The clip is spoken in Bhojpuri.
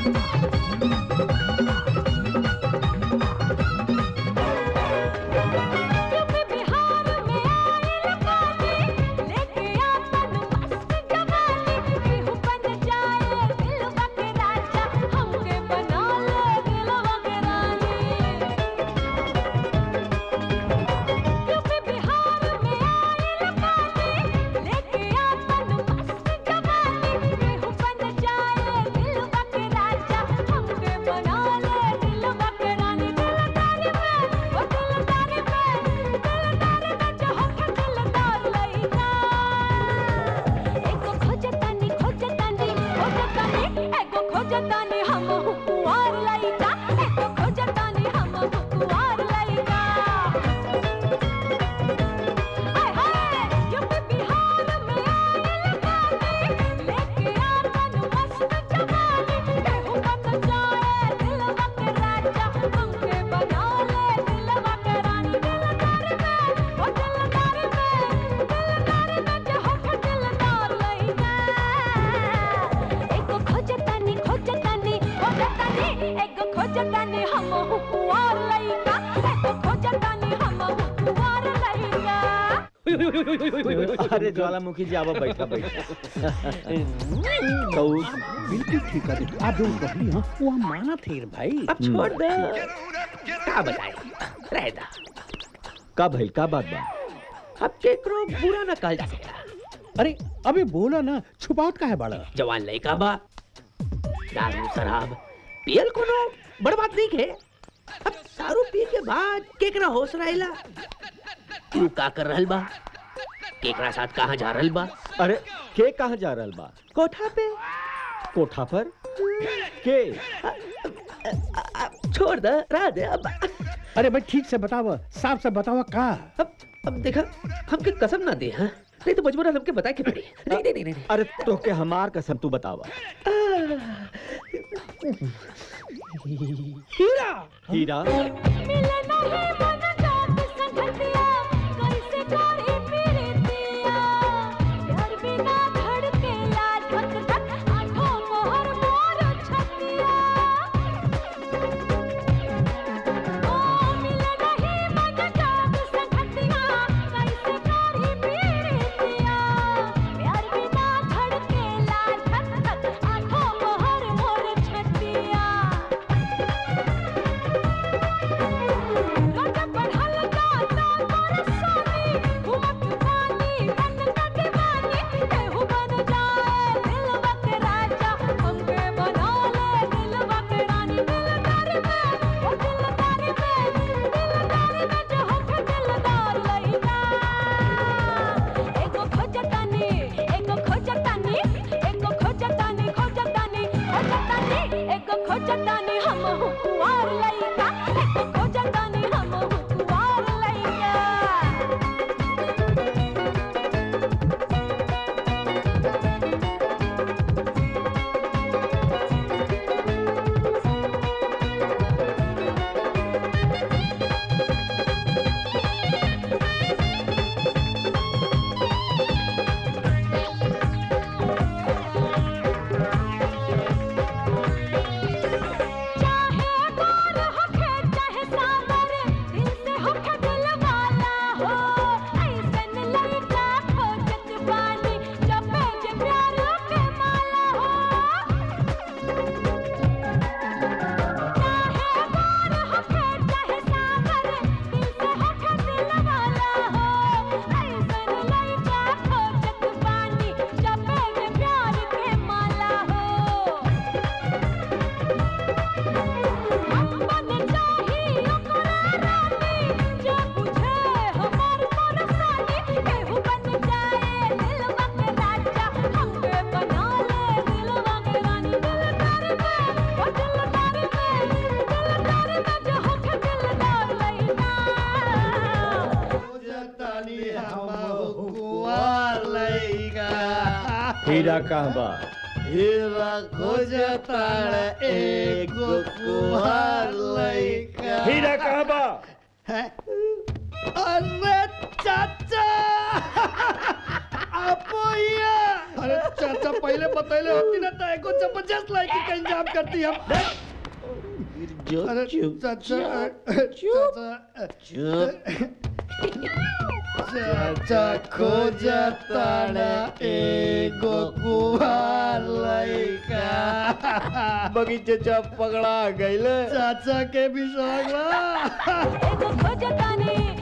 खोजतानी हम हुकुआर लइका एगो खोजतानी हम हुकुआर लइका हाय हाय यूपी बिहार में आइल बानी लेके आपन मस्त जवानी केहू बन जाए दिलवा के राजा हमके बना ले दिलवा के रानी दिलदार में ओ दिलदार में दिलदार में जो हो दिलदार लइका एगो खोजतानी खोजतानी खोजतानी एगो खोजतानी हम हुकुआर लइका एगो खोजतानी हम हुकुआर लइका अरे ज्वालामुखी जी आवा बैठा बैठा तो बिल्कुल ठीक है आप जो कहली हां वो हम माना थे रे भाई अब छोड़ दे का बताए रह दा का भइल का बात बा अब केकरो बुरा न कहल जा सकता अरे अबे बोला ना छुपावट का है बड़ा जवान लड़का बा दारू शराब पियल कोनो बड़ बात नहीं है अब दारू पी के बाद केकरा होश रहेला तू का कर रहल बा केकरा साथ कहाँ जा रहल बा अरे के कहाँ जा रहल बा कोठा पे कोठा पर के छोड़ दे रह दे अब अरे भाई ठीक से बतावा साफ से बतावा का अब अब देखा हमके कसम ना दे हाँ नहीं तो मजबूरन हमके बताए के पड़ी नहीं नहीं नहीं, नहीं अरे तो के हमार कसम तू बतावा हीरा हीरा मिले नहीं मन जात संगतिया कैसे करी प्रीतिया प्यार बिना धड़केला धक धक आठों मोहर मोर छतिया ओ मिले नहीं मन जात संगतिया कैसे करी प्रीतिया प्यार बिना धड़केला धक धक आठों मोहर मोर छतिया रोजा पढ़ल जाता मोर सानी घूमत बानी बन का दीवानी केहू बन जाए दिलवा के राजा हमके बना ले दिलवा के रानी दिलदार में ओ दिलदार में दिलदार में जो हमके दिलदार लइका एगो खोजतानी एगो खोजतानी एगो खोजतानी खोजतानी खोजतानी एगो खोजतानी हम हुकुआर लइका एगो खोजतानी हम हुकुआर लइका चाहे दूर होके चाहे सावर दिल से होके दिल वाला हो ऐसन लड़का खोजत बानी जपे जे प्यार के माला हो चाहे दूर होके चाहे सावर दिल से होके दिल वाला हो ऐसन लड़का खोजत बानी जपे जे प्यार के माला हो हम बन चाही ओकरा रानी जो बुझे हमार परेशानी केहू बन जाए दिलवा के राजा हमके बना ले दिलवा के रानी दिलदार में ओ दिलदार में दिलदार में जो होके दिलदार लइका हीरा कहाँ बा हीरा खोजताड़ एगो कुहार लइका हीरा कहाँ बा अरे चाचा अपोया अरे चाचा पहले बतैले होती ना तो एको जबरदस्त लाइकी का इंतजाम करती हम जो अरे चुप चाचा चाचा चाचा खोजताड़ा एगो कुहार लइका बगीचे चप पकड़ा गईले चाचा के भी शौक बा एगो खोजतानी